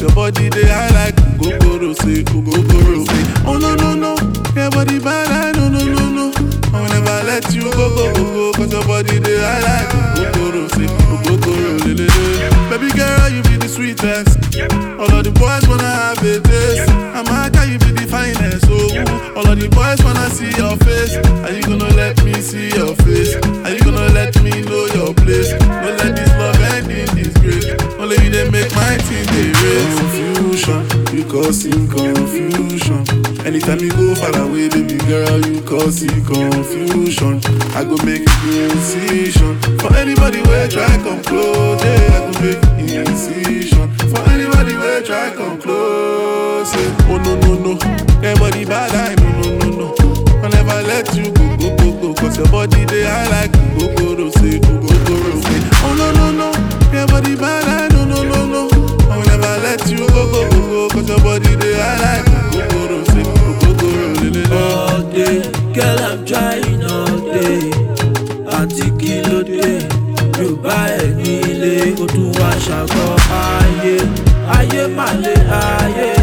your body they high like Gogoro say, Gogoro say. Oh no no no, your body bad, I no no no no. I will never let you go go go go, cause your body they high like Gogoro say, Gogoro le le le. Baby girl, you be the sweetest. All of the boys wanna have a taste. I'm a you be the finest. Oh, all of the boys wanna see your face. Are you gonna let me see your face? Are you gonna let me know your place? Don't let this love end in disgrace. Only you they make my team they race. Confusion, you causing confusion. Anytime you go far away, baby girl, you causing confusion. I go make incision for anybody where try come close. Yeah, I go make incision for anybody where try come close. Yeah. Oh no no no, everybody bad I no no no no. I never let you go go go go, cause your body they high like go go go say go go go say. Oh no no no, everybody bad I no no no no. I will never let you go go go go, cause your body they high like go go go say go go go le le le. all day. Girl, I'm trying all day. Àǹtí kí ló dé? Yóò bá ẹ̀ nílé, ó tún wá ṣàgọ́ ayé. Ayé mà lé ayé